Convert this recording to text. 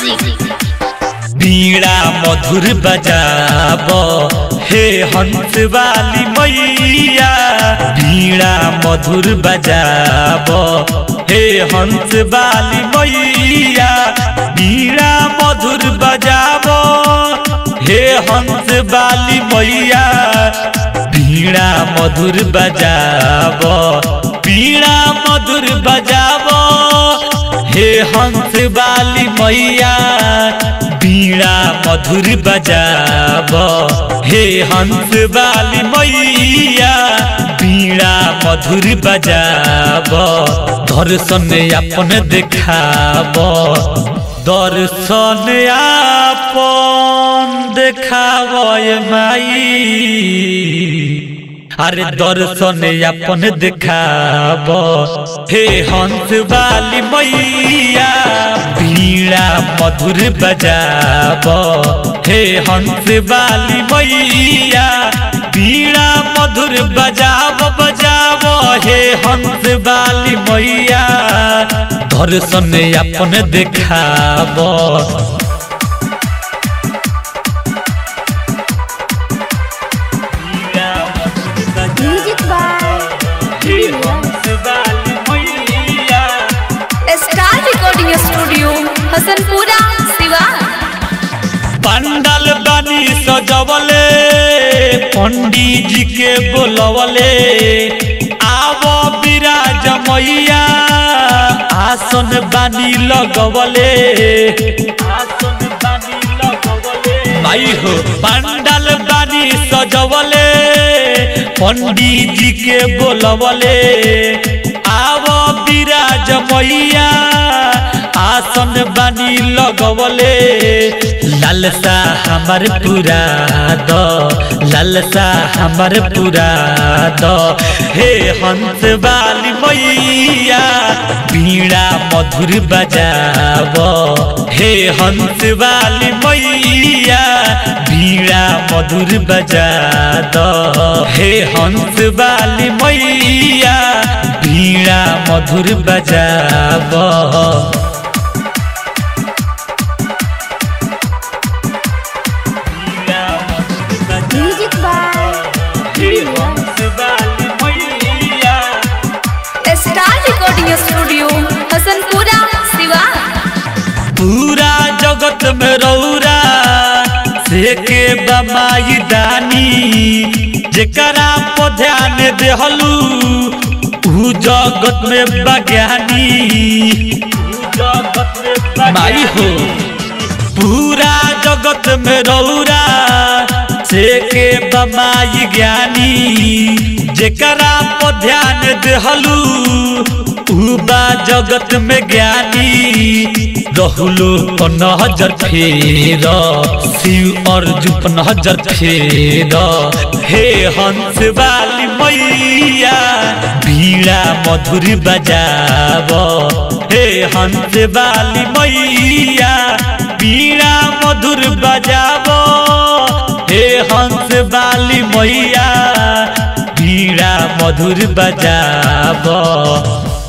music बीड़ा मधुर बजाब हे हंस वाली मैया बीड़ा मधुर बजाब हे हंस वाली मैया बीड़ा मधुर बजाब हे हंस वाली मैया बीड़ा मधुर बजाब बीड़ा मधुर बजाब हे हंस वाली मैया बीड़ा मधुर बजाब हे हंस वाली मैया बीड़ा मधुर बजाब दर्शन अपन देखाब दर्शन अपन देखाब माई अरे दर्शन अपन देखाब हे हंस वाली मैया बीड़ा मधुर बजाब हे हंस वाली मैया बीड़ा मधुर बजाब बजाब हे हंस वाली मैया दर्शन अपन देखाब music by star recording studio Hasanpura Siwan पंडल बनी सजवले पंडित जी के बोलवले आव विराज मैया आसन बानी लगवले आसन बानी लगवले भाई हो पंडल बानी सजवले पंडित जी के बोलवले आव विराज मैया आसन बानी लगवले लालसा हमर पूरा द लालसा हमर पूरा द हे हंस वाली मैया बीड़ा मधुर बजाब हे हंस वाली मैया बीड़ा मधुर बजा द हे हंस वाली मैया बीड़ा मधुर बजाब music by star recording studio Hasanpura Siwan पूरा जगत में रौरा से के बमाई दानी जेकरा पर ध्यान देहलू ऊ जगत में बज्ञानी माई हो पूरा जगत में रौरा से के बमाई ज्ञानी जेकरा पर ध्यान देहलू ऊ बा जगत में ज्ञानी रहलो पर नजर फेर शिव अर्जुन पर नजर फेर हे हंस वाली मैया बीड़ा मधुर बजाब हे हंस वाली मैया बीड़ा मधुर बजाब हे हंस वाली मैया बीड़ा मधुर बजाब